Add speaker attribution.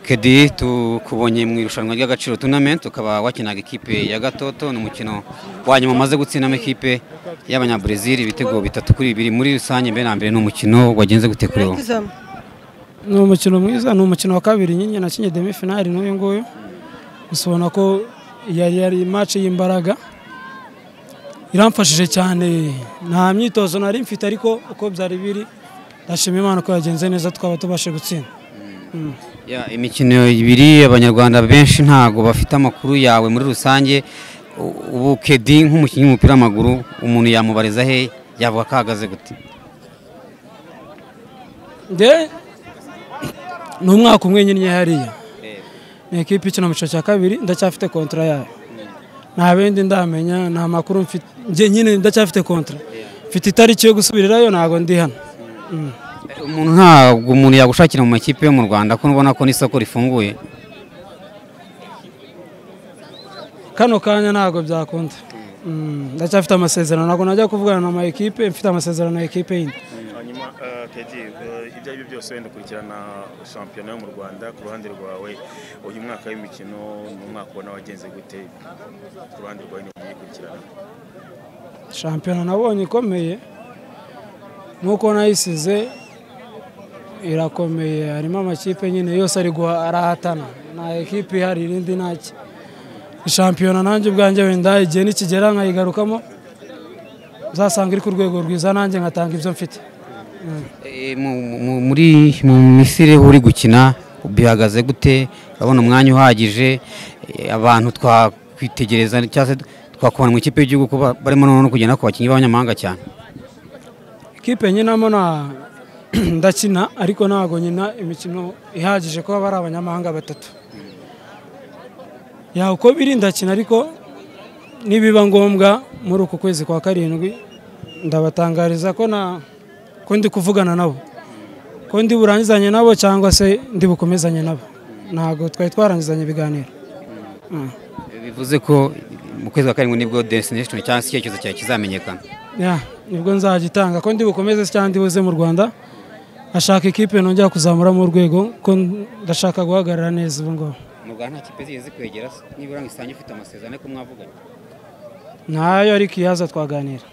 Speaker 1: kedi tukubonye mu irushanwa ry'agaciro tunamenti ukaba wakinaga ikipe ya gatoto ni umukino wa nyuma umaze gutsinamo ikipe y'abanyaburezili ibitego bitatu kuri bibiri muri rusange mbere na mbere ni umukino wagenze gute kuri wowe
Speaker 2: ni umukino mwiza ni umukino wa kabiri nyine nakinnye demi finali n'uyu nguyu gusa ubona ko yari yari imaci y'imbaraga iramfashije cyane nta myitozo nari mfite ariko uko byari biri ndashima imana ko yagenze neza twaba tubashe gutsinda
Speaker 1: Ya, imikino ibiri abanyarwanda benshi ntago bafite amakuru yawe muri rusange U- ubu kedi nk'umukinnyi w'umupira w'amaguru umuntu yamubariza he yavuga ko ahagaze gute
Speaker 2: nge ni umwaka umwe nyine hariya ni ekipi ikina mu cyiciro cya kabiri ndacyafite kontra yayo nta bindi ndamenya nta makuru mfite njye nyine ndacyafite kontra mfite itariki yo gusubirirayo ntabwo ndi hano Mm.
Speaker 1: umuntu ntabwo umuntu yagushakira mu makipe yo mu rwanda ko ubona ko n'isoko rifunguye
Speaker 2: kano kanya ntabwo byakunda Mm, ndacyafite amasezerano ntabwo najya kuvugana na ma ekipe mfite amasezerano ya ekipe yindi
Speaker 3: hanyuma eh, kedi eh, ibyo ari byo byose wenda ukurikirana shampiyona yo mu rwanda ku ruhande rwawe uyu mwaka w'imikino ni umwaka ubona wagenze gute ku ruhande rwawe ni ukurikirana
Speaker 2: shampiyona nabonye ikomeye nk'uko nayisize irakomeye harimo amakipe nyine yose ari guha- arahatana nta ekipe ihari irindi ntacyo shampiyona nanjye ubwanjye wenda igihe nikigera nkayigarukamo uzasanga iri ku rwego rwiza nanjye nkatanga ibyo mfite
Speaker 1: E, mu- mu- muri mu misiri aho uri gukina bihagaze gute urabona umwanya uhagije e, abantu twakwitegereza cyangwa se twakubona mu ikipe y'igihugu kuba barimo noneho no kugenda ku bakinnyi b'abanyamahanga cyane
Speaker 2: ikipe nkinamo na ndakina ariko ntabwo nyina imikino ihagije kuba bari abanyamahanga batatu ya uko biri ndakina ariko nibiba ngombwa muri uku kwezi kwa karindwi ndabatangariza ko na ko ndi kuvugana nabo ko ndi burangizanye nabo cyangwa se ndi bukomezanye nabo ntabwo twari twarangizanye ibiganiro Mm.
Speaker 1: E, bivuze ko mu kwezi kwa karindwi nibwo destination cyangwa se icyerekezo cyawe kizamenyekana
Speaker 2: ya nibwo nzagitanga ko ndi bukomeze se cyangwa ndi buze mu rwanda ashaka ikipe nongera kuzamura mu rwego ko ndashaka guhagarara neza ubu ngubu
Speaker 1: mu rwanda nta kipe zigeze zikwegera nibura ngo isange ufite amasezerano ko mwavuganye
Speaker 2: ntayo ariko iyaza twaganira